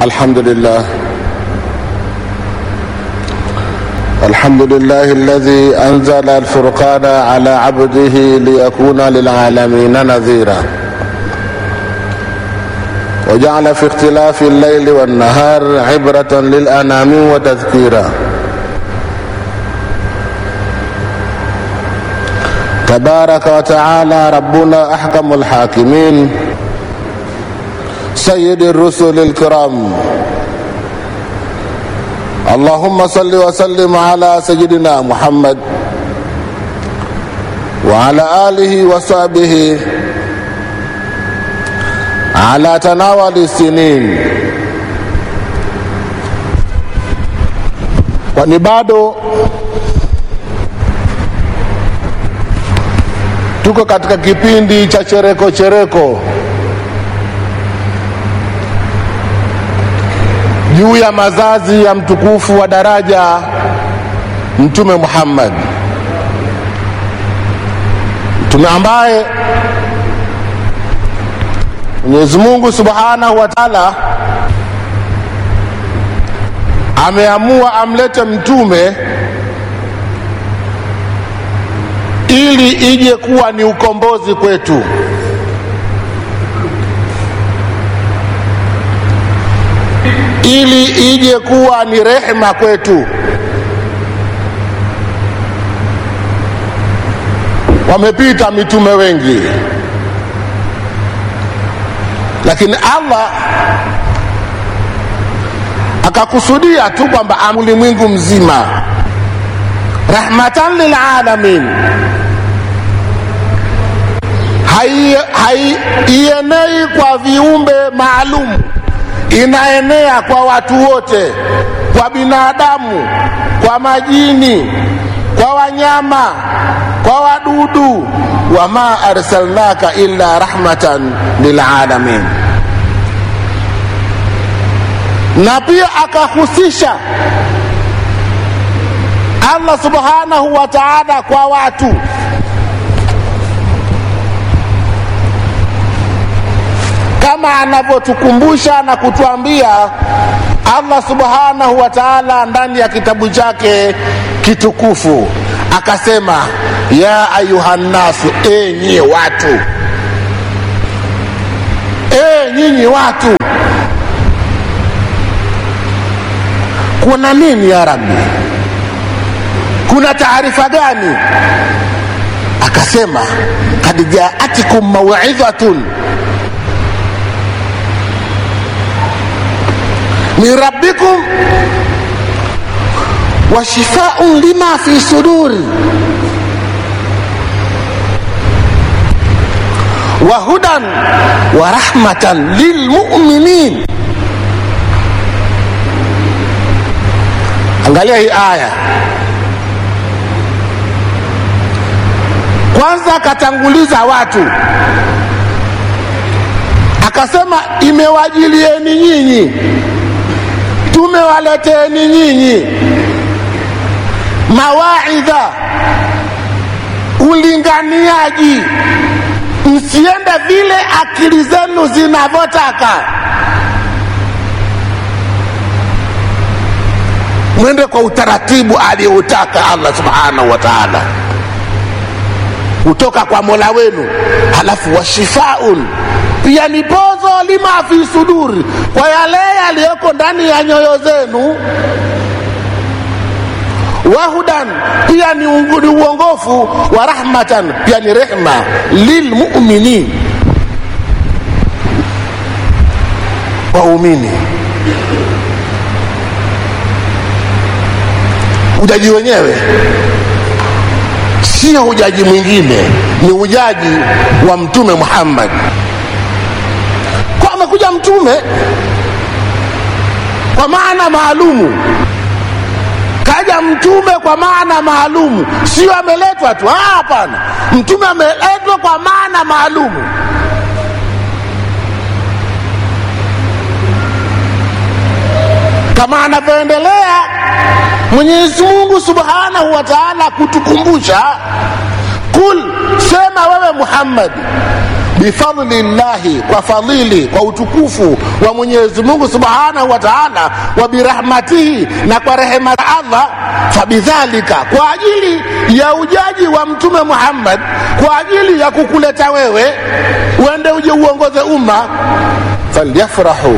الحمد لله الحمد لله الذي أنزل الفرقان على عبده ليكون للعالمين نذيرا وجعل في اختلاف الليل والنهار عبرة للأنام وتذكيرا تبارك وتعالى ربنا أحكم الحاكمين سيد الرسل الكرام اللهم صل وسلم على سيدنا محمد وعلى آله وصحبه على تناول السنين kwani bado tuko katika kipindi cha chereko chereko juu ya mazazi ya mtukufu wa daraja mtume Muhammad, mtume ambaye Mwenyezi Mungu Subhanahu wa Ta'ala ameamua amlete mtume ili ije kuwa ni ukombozi kwetu. ili ije kuwa ni rehema kwetu. Wamepita mitume wengi, lakini Allah akakusudia tu kwamba ulimwengu mzima, rahmatan lilalamin, haienei kwa viumbe maalum inaenea kwa watu wote, kwa binadamu, kwa majini, kwa wanyama, kwa wadudu. wama arsalnaka illa rahmatan lilalamin. Na pia akahusisha Allah subhanahu wa ta'ala kwa watu kama anavyotukumbusha na kutuambia Allah subhanahu wa ta'ala ndani ya kitabu chake kitukufu akasema, ya ayuhannasu, enyi watu, e nyinyi watu. Kuna nini ya Rabbi? Kuna taarifa gani? Akasema, kad jaatikum mauidhatun min rabbikum wa shifaun lima fi suduri wa hudan wa rahmatan lilmuminin. Angalia hii aya kwanza, akatanguliza watu akasema, imewajilieni nyinyi tumewaleteni nyinyi mawaidha, ulinganiaji, msiende vile akili zenu zinavyotaka, mwende kwa utaratibu aliyoutaka Allah subhanahu wa ta'ala kutoka kwa mola wenu. Halafu washifaun pia ni pozo lima fi suduri, kwa yale yaliyoko ndani ya nyoyo zenu. Wahudan pia ni uongofu wa rahmatan, pia ni rehma lilmuminin, waumini. Ujaji wenyewe sio ujaji mwingine, ni ujaji wa Mtume Muhammad kwa amekuja mtume kwa maana maalumu, kaja mtume kwa maana maalumu, sio ameletwa tu. Hapana, mtume ameletwa kwa maana maalumu. Kama anavyoendelea Mwenyezi Mungu Subhanahu wa Ta'ala kutukumbusha, kul, sema wewe Muhammad, bifadli llahi kwa fadhili kwa utukufu wa mwenyezi mungu subhanahu wa taala wa birahmatihi na kwa rehema za allah fabidhalika kwa ajili ya ujaji wa mtume muhammad kwa ajili ya kukuleta wewe uende uje uongoze umma falyafrahu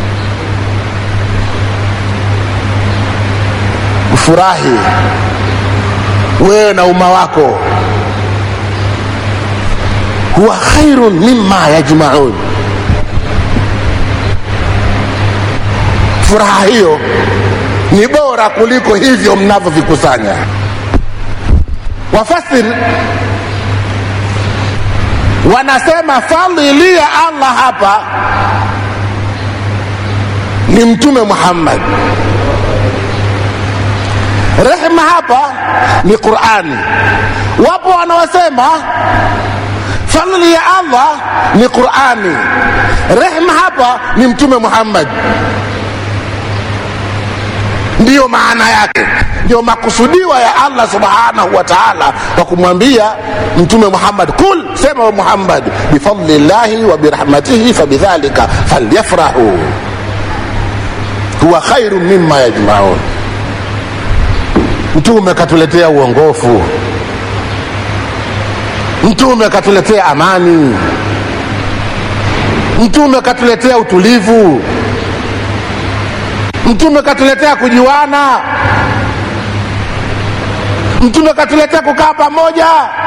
ufurahi wewe na umma wako huwa khairun mima yajmaun furaha hiyo ni bora kuliko hivyo mnavyovikusanya wafasir wanasema fadhili ya allah hapa ni mtume muhammad rehma hapa ni qurani wapo wanaosema fadhili ya allah ni qurani rehma hapa ni mtume muhammad ndiyo maana yake ndio makusudiwa ya allah subhanahu wa taala kwa kumwambia mtume muhammad kul sema wa muhammad bifadli llahi wa birahmatihi fabidhalika falyafrahu huwa khairu mima yajmaun mtume katuletea uongofu mtume katuletea amani mtume katuletea utulivu mtume katuletea kujuana mtume katuletea kukaa pamoja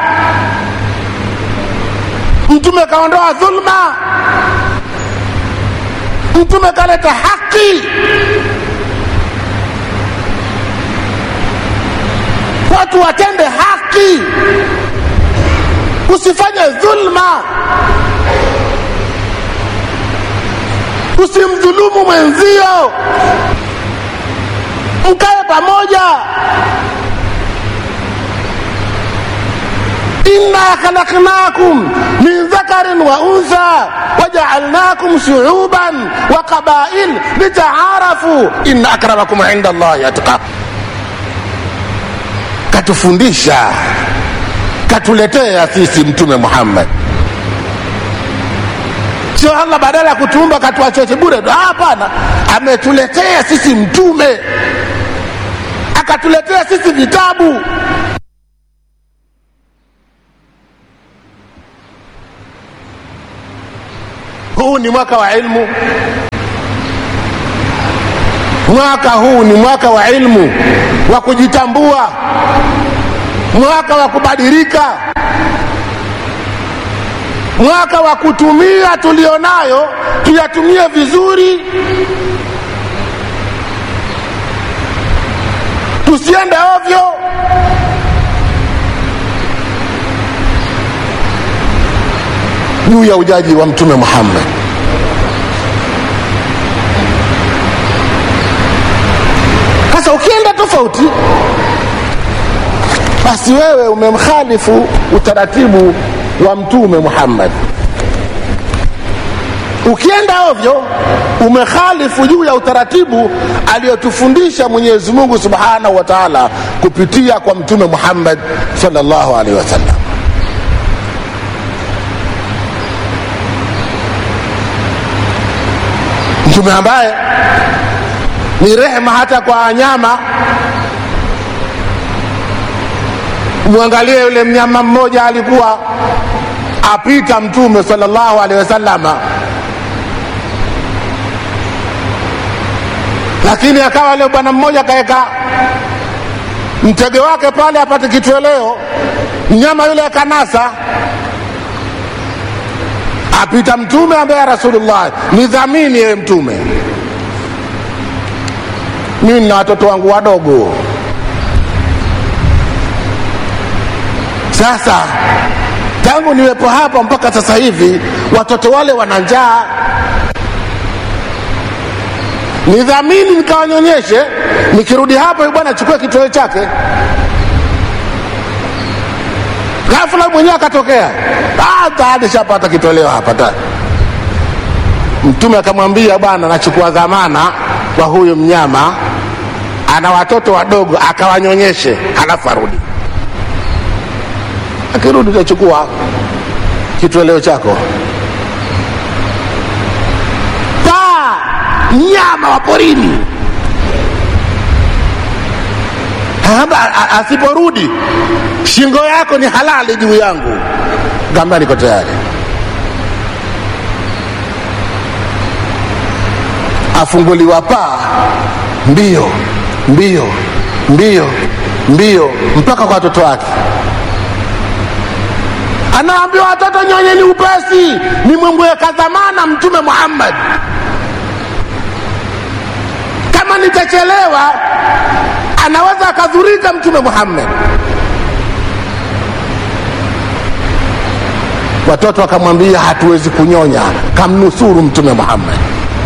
mtume kaondoa dhulma mtume kaleta haki watu watende haki usifanye dhulma usimdhulumu mwenzio mkae pamoja inna khalaqnakum min dhakarin wa untha wajaalnakum shuuban wa qabail litaarafu inna akramakum inda allahi atqakum katufundisha katuletea sisi mtume muhammad sio allah badala ya kutuumba katuachoche bure hapana ametuletea sisi mtume akatuletea sisi vitabu huu ni mwaka wa ilmu mwaka huu ni mwaka wa ilmu wa kujitambua mwaka wa kubadilika mwaka wa kutumia tulionayo tuyatumie vizuri tusiende ovyo juu ya ujaji wa mtume muhammad sasa ukienda tofauti basi wewe umemkhalifu utaratibu wa mtume muhammad ukienda ovyo umekhalifu juu ya utaratibu aliyotufundisha mwenyezi mungu subhanahu wa taala kupitia kwa mtume muhammad salllahu alaihi wasallam mtume ambaye ni rehema hata kwa wanyama mwangalie yule mnyama mmoja alikuwa apita mtume salllahu alehi wasalama lakini akawa yule bwana mmoja akaweka mtege wake pale apate kitweleo mnyama yule akanasa apita mtume ambaye ya rasulullah nidhamini yewe mtume mimi nina watoto wangu wadogo sasa tangu niwepo hapa mpaka sasa hivi watoto wale wana njaa nidhamini nikawanyonyeshe nikirudi hapa bwana achukue kitoweo chake ghafula mwenyewe akatokea tayari shapata kitoleo hapa ta mtume akamwambia bwana nachukua dhamana kwa huyu mnyama ana watoto wadogo akawanyonyeshe halafu arudi akirudi utachukua kitweleo chako paa mnyama wa porini Haba, a- asiporudi shingo yako ni halali juu yangu gamba niko tayari afunguliwa paa mbio mbio mbio mbio mpaka kwa watoto wake anaambia watoto nyonyeni upesi ni mwemweka dhamana mtume muhammad kama nitachelewa anaweza akadhurika mtume muhammad watoto wakamwambia hatuwezi kunyonya kamnusuru mtume muhammad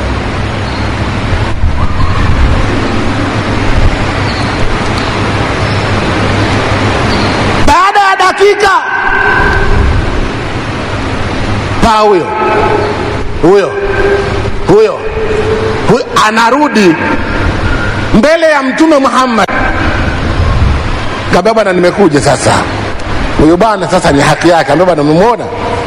baada ya dakika paa huyo huyo huyo huyo anarudi mbele ya mtume muhammad kaambia bwana nimekuja sasa huyu bwana sasa ni haki yake ambia bwana umemwona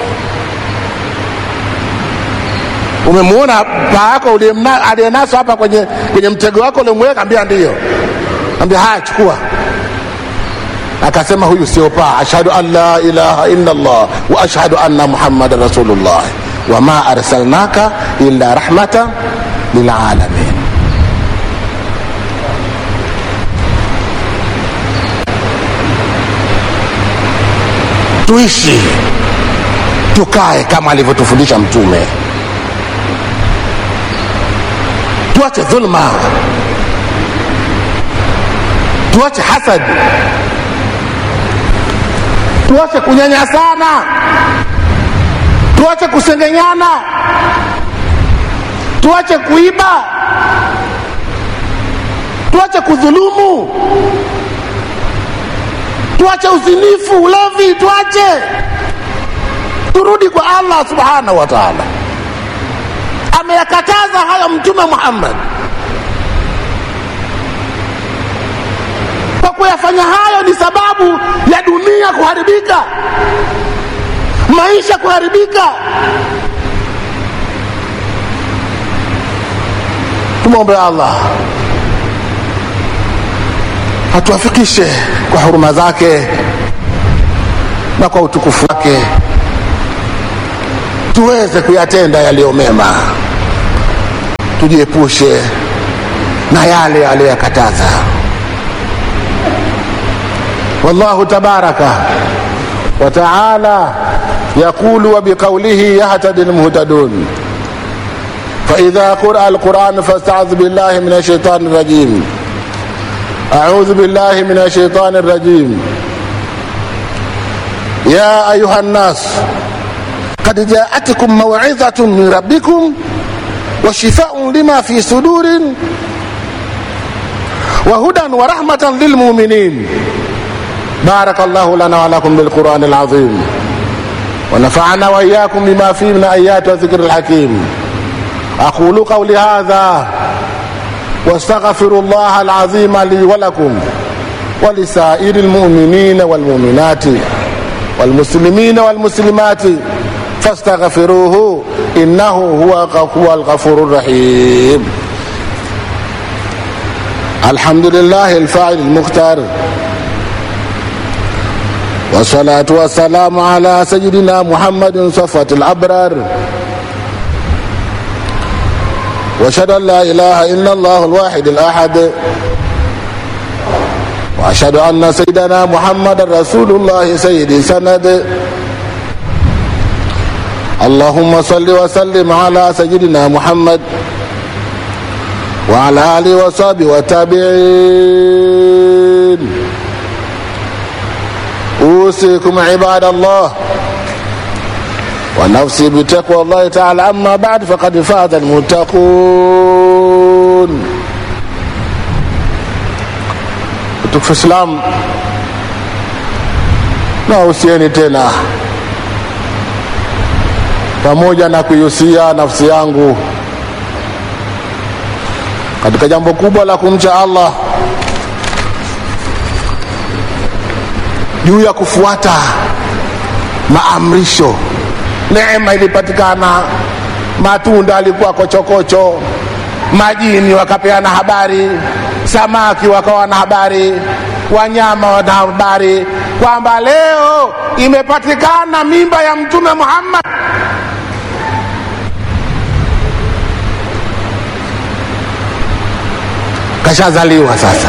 umemwona paa yako uliyemna- aliyenaswa hapa kwenye, kwenye mtego wako uliomweka ambia ndiyo ambia haya chukua akasema huyu sio paa ashhadu an la ilaha illa allah wa ashhadu anna muhammadan rasulullah wama arsalnaka illa rahmatan lilalamin tuishi tukae kama alivyotufundisha mtume tuache dhulma tuache hasadi tuache kunyanyasana tuache kusengenyana tuache kuiba tuache kudhulumu tuache uzinifu ulevi tuache turudi kwa allah subhanahu wa taala ameyakataza hayo mtume muhammad kwa kuyafanya hayo ni sababu ya dunia kuharibika maisha kuharibika tumwombe allah atuafikishe kwa huruma zake na kwa utukufu wake tuweze kuyatenda yaliyo mema tujiepushe na yale aliyoyakataza والله تبارك وتعالى يقول وبقوله يهتدي المهتدون فإذا قرأ القرآن فاستعذ بالله من الشيطان الرجيم أعوذ بالله من الشيطان الرجيم يا أيها الناس قد جاءتكم موعظة من ربكم وشفاء لما في صدور وهدى ورحمة للمؤمنين بارك الله لنا ولكم بالقرآن العظيم ونفعنا وإياكم بما فيه من آيات وذكر الحكيم أقول قولي هذا واستغفر الله العظيم لي ولكم ولسائر المؤمنين والمؤمنات والمسلمين والمسلمات فاستغفروه إنه هو هو الغفور الرحيم الحمد لله الفاعل المختار والصلاة والسلام على سيدنا محمد صفة الأبرار وأشهد أن لا إله إلا الله الواحد الأحد وأشهد أن سيدنا محمد رسول الله سيد سند اللهم صل وسلم على سيدنا محمد وعلى آله وصحبه والتابعين أوصيكم عباد الله ونفسي بتقوى الله تعالى أما بعد فقد فاز المتقون tukufu Islam na usieni tena pamoja na kuihusia nafsi yangu katika jambo kubwa la kumcha Allah juu ya kufuata maamrisho neema ilipatikana matunda alikuwa kochokocho majini wakapeana habari samaki wakawa na habari wanyama wana habari kwamba leo imepatikana mimba ya mtume muhammad kashazaliwa sasa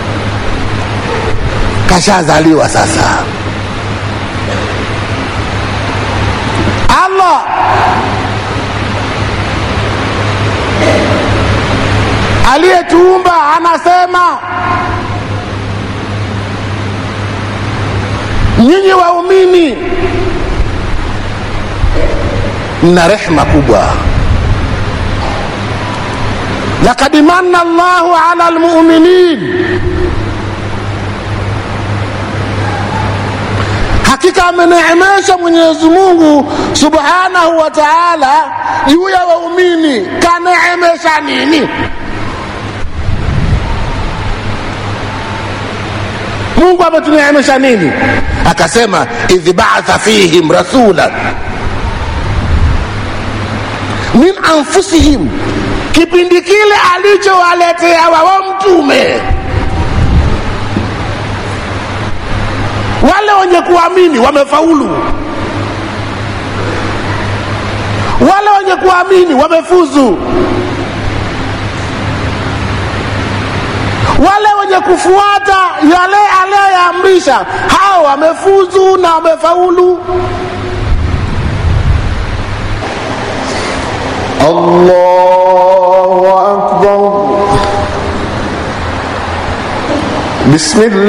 kashazaliwa sasa allah aliyetuumba anasema nyinyi waumini mna rehma kubwa lakad manna llahu ala lmuminin hakika ameneemesha mwenyezi mungu subhanahu wa taala juu ya waumini kaneemesha nini mungu ametuneemesha nini akasema idh baatha fihim rasulan min anfusihim kipindi kile alichowaletea wao mtume wale wenye kuamini wamefaulu wale wenye kuamini wamefuzu wale wenye kufuata yale aliyoyaamrisha hao wamefuzu na wamefaulu الله أكبر بسم الله